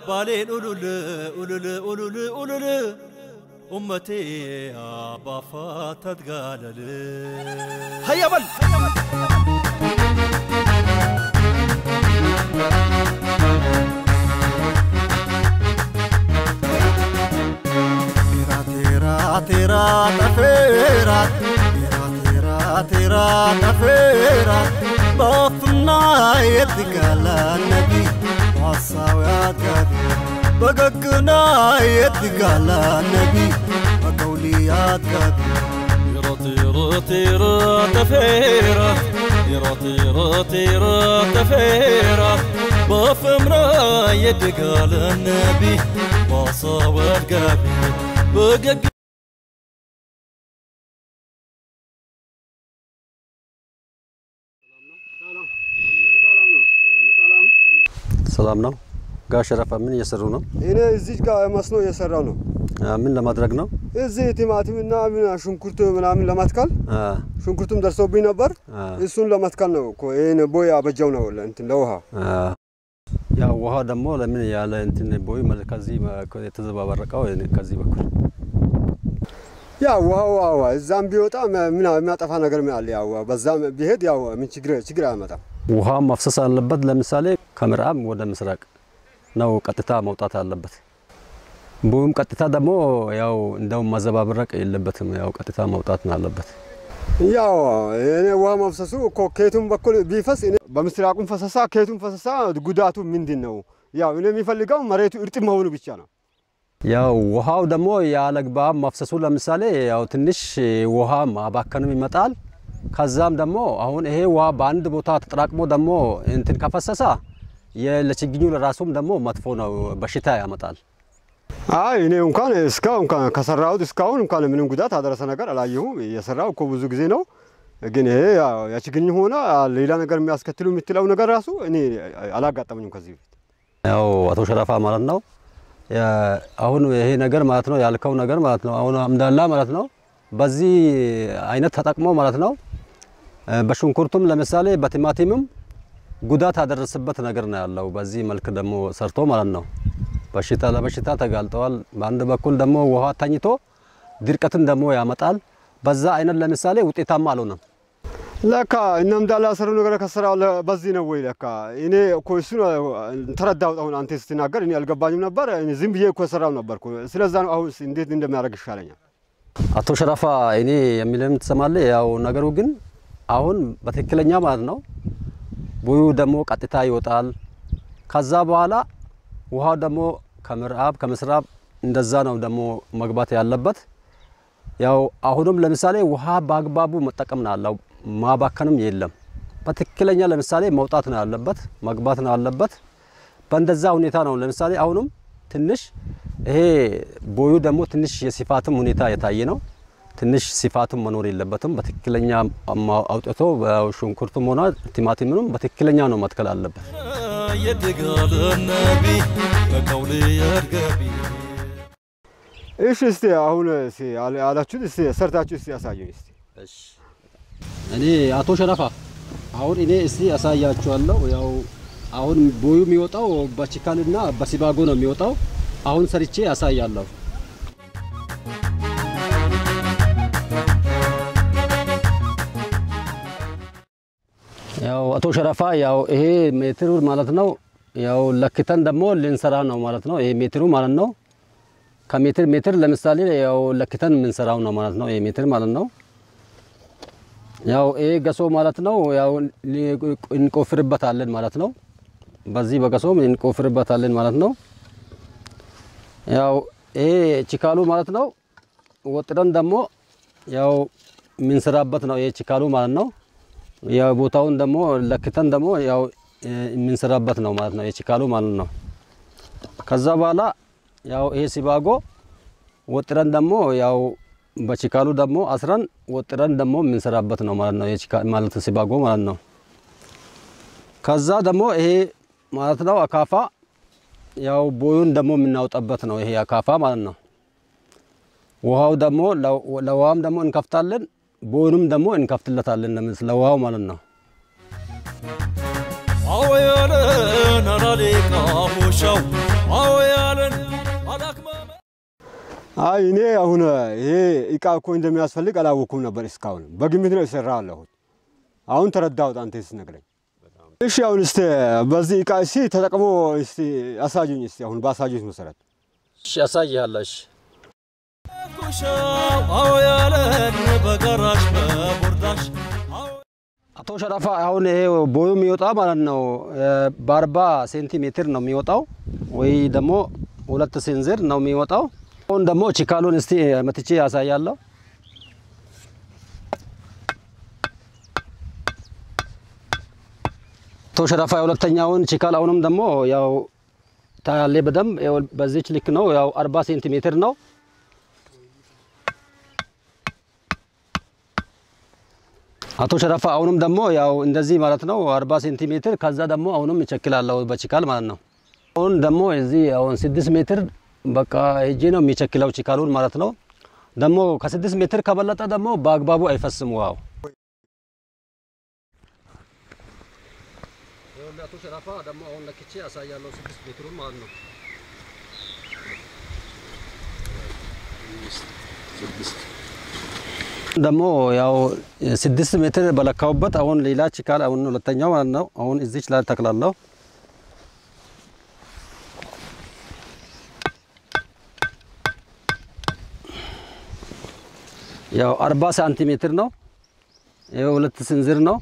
ባሌን ኡሉል ኡሉል ኡሉል ኡሉል ኡመቴ አባፋ ተትጋለል ሀያበል Tera tera tafera tera tera tera tafera بطنا يتقال النبي وصاويات قبي بققنا يتقال النبي وقوليات قبي طيرة طيرة تفيرة طيرة طيرة طيرة تفيرة بفمرة يدقال النبي بصاوت قبي بقق ሰላም ነው። ጋሽ ረፋ ምን እየሰሩ ነው? እኔ እዚህ ጋር መስኖ እየሰራው ነው። አ፣ ምን ለማድረግ ነው? እዚህ ቲማቲምና ምን ሽንኩርት ምናምን ለመትከል አ፣ ሽንኩርቱም ደርሶብኝ ነበር። አ፣ እሱን ለመትከል ነው እኮ ይሄን ቦይ አበጃው ነው እንትን ለውሃ አ። ያው ውሃ ደግሞ ለምን ያለ እንትን ቦይ መል- ከዚህ መ- የተዘባበረቀው ከዚህ በኩል ያ ውሃው አዋ እዛም ቢወጣ ምን የሚያጠፋ ነገር ምን አለ? ያው በዛም ቢሄድ ያው ምን ችግር ችግር አያመጣም። ውሃ መፍሰስ አለበት። ለምሳሌ ከምዕራብ ወደ ምስራቅ ነው ቀጥታ መውጣት አለበት። ቦዩም ቀጥታ ደግሞ ያው እንደውም ማዘባበረቅ የለበትም። ያው ቀጥታ መውጣት ነው አለበት። ያው እኔ ውሃ መፍሰሱ እኮ ከየቱም በኩል ቢፈስ እኔ በምስራቁም ፈሰሳ ከየቱም ፈሰሳ ጉዳቱ ምንድን ነው? ያው እኔ የሚፈልገው መሬቱ እርጥብ መሆኑ ብቻ ነው። ያው ውሃው ደግሞ ያለግባብ መፍሰሱ ለምሳሌ ያው ትንሽ ውሃ ማባከንም ይመጣል። ከዛም ደግሞ አሁን ይሄ ውሃ በአንድ ቦታ ተጠራቅሞ ደግሞ እንትን ከፈሰሰ የ- ለችግኙ ለራሱም ደግሞ መጥፎ ነው፣ በሽታ ያመጣል። አይ እኔ እንኳን እስካሁን እንኳን ከሰራሁት እስካሁን እንኳን ምንም ጉዳት አደረሰ ነገር አላየሁም። የሰራው እኮ ብዙ ጊዜ ነው። ግን ይሄ ያው የችግኝ ሆነ ሌላ ነገር የሚያስከትሉ የምትለው ነገር ራሱ እኔ አላጋጠመኝም ከዚህ በፊት። ያው አቶ ሸረፋ ማለት ነው የ- አሁን ይሄ ነገር ማለት ነው ያልከው ነገር ማለት ነው አሁን አምዳላ ማለት ነው በዚህ አይነት ተጠቅሞ ማለት ነው እ፣ በሽንኩርቱም ለምሳሌ በቲማቲምም ጉዳት ያደረሰበት ነገር ነው ያለው። በዚህ መልክ ደግሞ ሰርቶ ማለት ነው በሽታ ለበሽታ ተጋልጠዋል። በአንድ በኩል ደግሞ ውሃ ተኝቶ ድርቀትን ደግሞ ያመጣል። በዛ አይነት ለምሳሌ ውጤታማ አልሆነም። ለካ እነም ዳላ ሰሩ ነገር ከሰራው ለ- በዚህ ነው ወይ? ለካ እኔ እኮ እሱ ተረዳሁት። አሁን አንተ ስትናገር እኔ አልገባኝም ነበር። እኔ ዝም ብዬ እኮ የሰራው ነበርኩ። ስለዛ ነው አሁን እንዴት እንደሚያደርግ ይሻለኛል። አቶ ሸረፋ እኔ የሚልን ትሰማለህ? ያው ነገሩ ግን አሁን በትክክለኛ ማለት ነው ቦዩ ደግሞ ቀጥታ ይወጣል። ከዛ በኋላ ውሃው ደግሞ ከምዕራብ ከምስራብ እንደዛ ነው ደግሞ መግባት ያለበት። ያው አሁንም ለምሳሌ ውሃ በአግባቡ መጠቀም ነው ያለው፣ ማባከንም የለም። በትክክለኛ ለምሳሌ መውጣት ነው ያለበት፣ መግባት ነው ያለበት። በእንደዛ ሁኔታ ነው ለምሳሌ አሁንም ትንሽ ይሄ ቦዩ ደግሞ ትንሽ የስፋትም ሁኔታ የታየ ነው። ትንሽ ስፋትም መኖር የለበትም። በትክክለኛ አማ- አውጥቶ ሽንኩርቱም ሆነ ቲማቲምንም በትክክለኛ ነው መትከል አለበት። يدقال النبي بقولي يرقبي እሺ እስቲ አሁን እስቲ ያለ- ያላችሁት እስቲ ሰርታችሁ እስቲ ያሳዩኝ እስቲ። እኔ አቶ ሸረፋ አሁን እኔ እስቲ ያሳያችኋለሁ። ያው አሁን ቦዩ የሚወጣው በችካልና በሲባጎ ነው የሚወጣው። አሁን ሰርቼ ያሳያለሁ። ያው አቶ ሸረፋ ያው ይሄ ሜትሩ ማለት ነው ያው ለክተን ደግሞ ልንሰራ ነው ማለት ነው። ይሄ ሜትሩ ማለት ነው ከሜትር ሜትር ለምሳሌ ያው ለክተን የምንሰራው ነው ማለት ነው። ይሄ ሜትር ማለት ነው። ያው ይሄ ገሶ ማለት ነው ያው ሊ- እንቆፍርበታለን ማለት ነው። በዚህ በገሶም እንቆፍርበታለን ማለት ነው። ያው ይሄ ችካሉ ማለት ነው ወጥረን ደግሞ ያው የምንሰራበት ነው። ይሄ ችካሉ ማለት ነው። ያው ቦታውን ደግሞ ለክተን ደግሞ ያው እ፣ የምንሰራበት ነው ማለት ነው። የችካሉ ማለት ነው። ከዛ በኋላ ያው ይሄ ሲባጎ ወጥረን ደግሞ ያው በችካሉ ደግሞ አስረን ወጥረን ደግሞ የምንሰራበት ነው ማለት ነው። የችካ ማለት ሲባጎ ማለት ነው። ከዛ ደግሞ ይሄ ማለት ነው አካፋ ያው ቦዩን ደግሞ የምናወጣበት ነው። ይሄ አካፋ ማለት ነው። ውሃው ደግሞ ለ- ለውሃም ደግሞ እንከፍታለን፣ ቦዩንም ደግሞ እንከፍትለታለን ለምስ ለውሃው ማለት ነው። አወየለን አላሌቃ ሆሻው አዎ ያለን አላክማመ አይ እኔ አሁን ይሄ እቃ እኮ እንደሚያስፈልግ አላወኩም ነበር እስካሁን። በግምት ነው የሰራ አለሁት። አሁን ተረዳሁት አንተ ስትነግረኝ። እሺ አሁን እስቲ በዚህ እቃ እስቲ ተጠቅሞ እስቲ አሳዩኝ እስቲ አሁን ባሳዩት መሰረት እሺ ያሳይሃለሁ። እሺ ኩሻው አዎ ያለን በጋራሽ በቦርዳሽ አዎ አቶ ሸረፋ አሁን ይሄ ቦዩ የሚወጣ ማለት ነው በአርባ ሴንቲሜትር ነው የሚወጣው ወይ ደግሞ ሁለት ስንዝር ነው የሚወጣው። አሁን ደግሞ ችካሉን እስቲ መትቼ ያሳያለሁ። አቶ ሸረፋ የሁለተኛውን ችካል አሁንም ደግሞ ያው ታያሌ በደንብ ያው በዚች ልክ ነው ያው አርባ ሴንቲሜትር ነው። አቶ ሸረፋ አሁንም ደግሞ ያው እንደዚህ ማለት ነው 40 ሴንቲሜትር ከዛ ደግሞ አሁንም እቸክላለሁ በችካል ማለት ነው። አሁን ደግሞ እዚህ አሁን 6 ሜትር በቃ ሄጄ ነው የሚቸክለው ችካሉን ማለት ነው። ደግሞ ከ6 ሜትር ከበለጠ ደግሞ በአግባቡ አይፈስም ውሃው። አቶ ሸረፋ ደግሞ አሁን ለክቼ ያሳያለሁ 6 ሜትሩን ማለት ነው። ደግሞ ያው ስድስት ሜትር በለካውበት አሁን ሌላ ችካል አሁን ሁለተኛው ማለት ነው። አሁን እዚች ላይ ተክላለሁ። ያው አርባ ሳንቲሜትር ነው። ይኸው ሁለት ስንዝር ነው።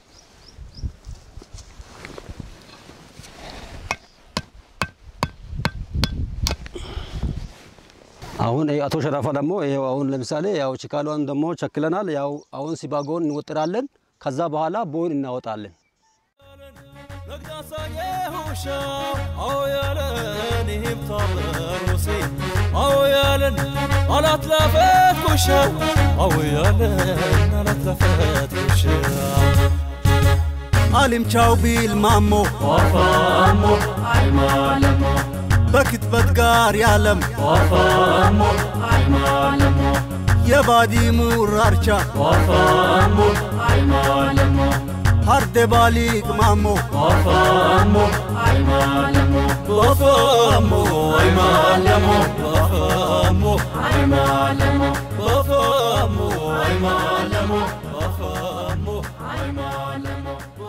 አሁን ይሄ አቶ ሸራፋ ደግሞ ይሄው አሁን ለምሳሌ ያው ችካሏን ደግሞ ቸክለናል። ያው አሁን ሲባጎን እንወጥራለን። ከዛ በኋላ ቦይን እናወጣለን። ነግዳሳ የሁሻው አዎ ያለን ይህም ታበሩሴ አዎ ያለን አላትላፈት ኩሻው አዎ ያለን አላትላፈት ኩሻው አሊምቻው ቢል ማሞ ዋፋሞ አይማለሞ በክትበት ጋር ያለም ዋፋሞ አይማለሞ የባዲ ሙራርቻ ዋፋሞ አይማለሞ ሀርደ ባሊቅ ማሞ ዋፋሞ አይማለሞ ዋፋሞ አይማለሞ ዋፋሞ አይማለሞ ዋፋሞ አይማለሞ ዋፋሞ አይማለሞ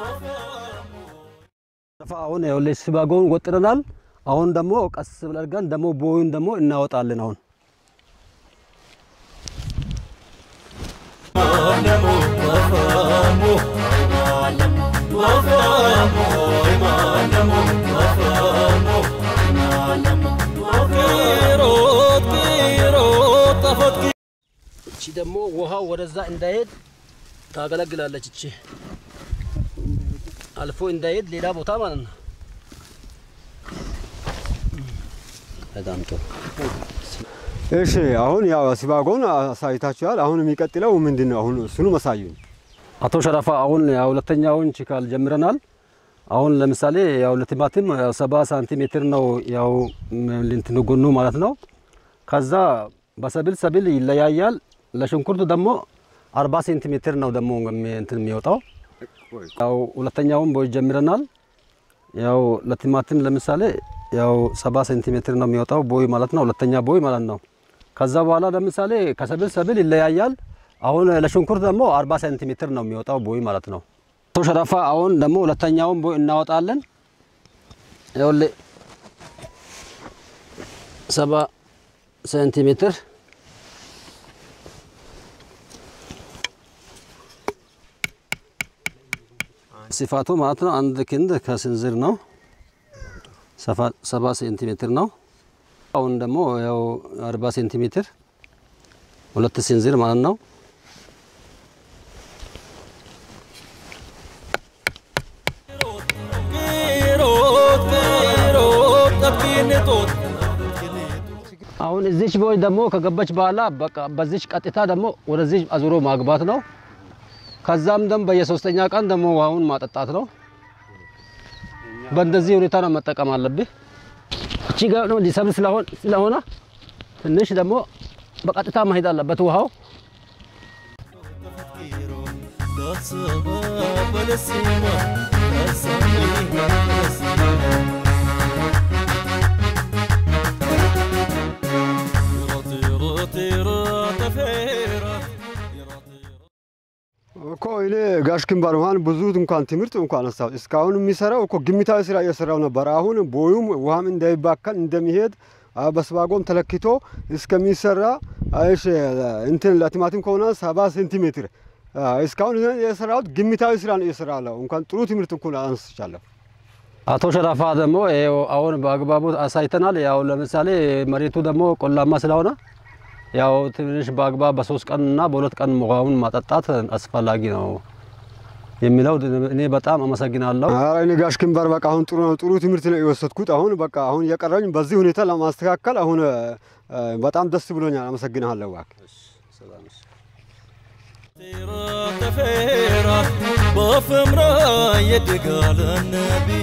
ሸራፋ አሁን ያው ሲባጎን ወጥረናል። አሁን ደግሞ ቀስ ብለን አድርገን ደግሞ ቦዩን ደግሞ እናወጣለን። አሁን እቺ ደግሞ ውሃው ወደዛ እንዳይሄድ ታገለግላለች። እቺ አልፎ እንዳይሄድ ሌላ ቦታ ማለት ነው። በጣም ጥሩ። እሺ አሁን ያው ሲባጎን አሳይታችኋል። አሁን የሚቀጥለው ምንድን ነው? አሁን እሱንም አሳዩኝ። አቶ ሸረፋ አሁን ያው ሁለተኛውን ችካል ጀምረናል። አሁን ለምሳሌ ያው ለቲማቲም ያው ሰባ ሳንቲሜትር ነው ያው እንትኑ ጎኑ ማለት ነው። ከዛ በሰብል ሰብል ይለያያል። ለሽንኩርት ደግሞ አርባ ሴንቲሜትር ነው ደግሞ እንትን የሚወጣው። ያው ሁለተኛውን ቦይ ጀምረናል። ያው ለቲማቲም ለምሳሌ ያው ሰባ ሴንቲሜትር ነው የሚወጣው ቦይ ማለት ነው። ሁለተኛ ቦይ ማለት ነው። ከዛ በኋላ ለምሳሌ ከሰብል ሰብል ይለያያል። አሁን ለሽንኩርት ደግሞ 40 ሴንቲሜትር ነው የሚወጣው ቦይ ማለት ነው። አቶ ሸረፋ አሁን ደግሞ ሁለተኛውን ቦይ እናወጣለን። ይኸውልህ ሰባ ሴንቲሜትር ስፋቱ ማለት ነው አንድ ክንድ ከስንዝር ነው። ሰባ ሴንቲሜትር ነው። አሁን ደግሞ ያው 40 ሴንቲሜትር ሁለት ስንዝር ማለት ነው። አሁን እዚች ቦይ ደግሞ ከገባች በኋላ በቃ በዚች ቀጥታ ደግሞ ወደዚህ አዙሮ ማግባት ነው። ከዛም ደግሞ በየሶስተኛ ቀን ደግሞ ውሃውን ማጠጣት ነው። በእንደዚህ ሁኔታ ነው መጠቀም አለብህ። እቺ ጋር ነው ሊሰብል ስለሆነ ስለሆነ ትንሽ ደግሞ በቀጥታ መሄድ አለበት ውሃው። በለሲማ እኔ ጋሽ ክንባር እንኳን ብዙ እንኳን ትምህርት እንኳን አነሳሁት። እስካሁን የሚሰራው እኮ ግምታዊ ስራ እየሰራው ነበር። አሁን ቦዩም ውሃም እንዳይባከል እንደሚሄድ አ፣ በስባጎም ተለክቶ እስከሚሰራ እሺ፣ እንትን ለቲማቲም ከሆነ ሰባ ሴንቲሜትር አ፣ እስካሁን የሰራሁት ግምታዊ ስራ ነው እየሰራለሁ። እንኳን ጥሩ ትምህርት እንኳን አነስቻለሁ። አቶ ሸረፋ ደግሞ ይኸው አሁን በአግባቡ አሳይተናል። ያው ለምሳሌ መሬቱ ደግሞ ቆላማ ስለሆነ ያው ትንሽ በአግባብ በሶስት ቀን እና በሁለት ቀን ውሃውን ማጠጣት አስፈላጊ ነው የሚለው እኔ በጣም አመሰግናለሁ። ኧረ እኔ ጋሽ ክንባር በቃ አሁን ጥሩ ነው፣ ጥሩ ትምህርት ነው የወሰድኩት። አሁን በቃ አሁን የቀረኝ በዚህ ሁኔታ ለማስተካከል አሁን አ፣ በጣም ደስ ብሎኛል። አመሰግናለሁ እባክህ። تيرا تفيرا بفمرا يدقال النبي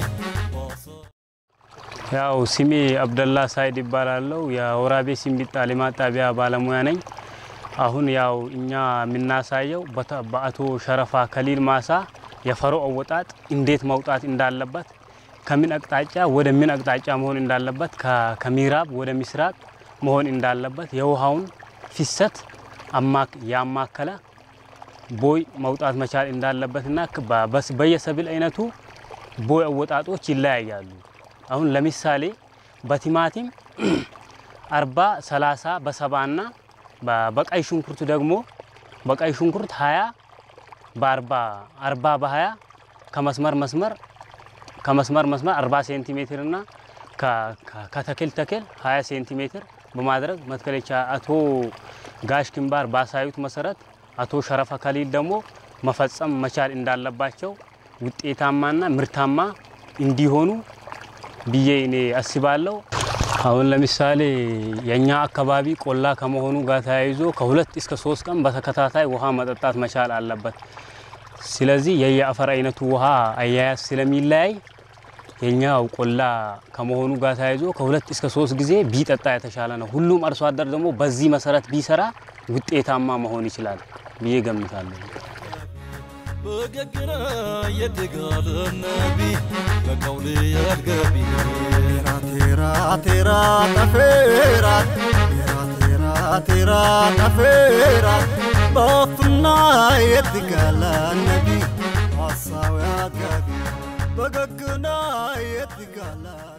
ያው ስሜ አብደላ ሳይድ ይባላለው የወራቤ ሲምቢጣ ልማት ጣቢያ ባለሙያ ነኝ። አሁን ያው እኛ የምናሳየው በተ- በአቶ ሸረፋ ከሊል ማሳ የፈሮ አወጣጥ እንዴት መውጣት እንዳለበት ከምን አቅጣጫ ወደ ምን አቅጣጫ መሆን እንዳለበት ከ- ከምዕራብ ወደ ምስራቅ መሆን እንዳለበት የውሃውን ፍሰት አማክ- ያማከለ ቦይ መውጣት መቻል እንዳለበትና ከ- በ- በስ- በየሰብል አይነቱ ቦይ አወጣጦች ይለያያሉ። አሁን ለምሳሌ በቲማቲም አርባ ሰላሳ በሰባና በ- በቀይ ሽንኩርት ደግሞ በቀይ ሽንኩርት ሀያ በአርባ አርባ በሀያ ከመስመር መስመር ከመስመር መስመር አርባ ሴንቲሜትር እና ከ- ከ- ከተክል ተክል ሀያ ሴንቲሜትር በማድረግ መትከል የቻ- አቶ ጋሽ ክንባር ባሳዩት መሰረት አቶ ሸረፈ ከሊል ደግሞ መፈጸም መቻል እንዳለባቸው ውጤታማና ምርታማ እንዲሆኑ ብዬ እኔ አስባለሁ። አሁን ለምሳሌ የኛ አካባቢ ቆላ ከመሆኑ ጋር ተያይዞ ከሁለት እስከ ሶስት ቀን በተከታታይ ውሃ መጠጣት መቻል አለበት። ስለዚህ የየአፈር አይነቱ ውሃ አያያዝ ስለሚለያይ የኛው ቆላ ከመሆኑ ጋር ተያይዞ ከሁለት እስከ ሶስት ጊዜ ቢጠጣ የተሻለ ነው። ሁሉም አርሶ አደር ደግሞ በዚህ መሰረት ቢሰራ ውጤታማ መሆን ይችላል ብዬ ገምታለሁ። بققنا يدقال النبي بقولي القبي ቴራ ቴራ ጠፌራ ቴራ ቴራ ቴራ ጠፌራ በፍና የትጋላ ነቢ ሐሳዊ አጋቢ በገግና የትጋላ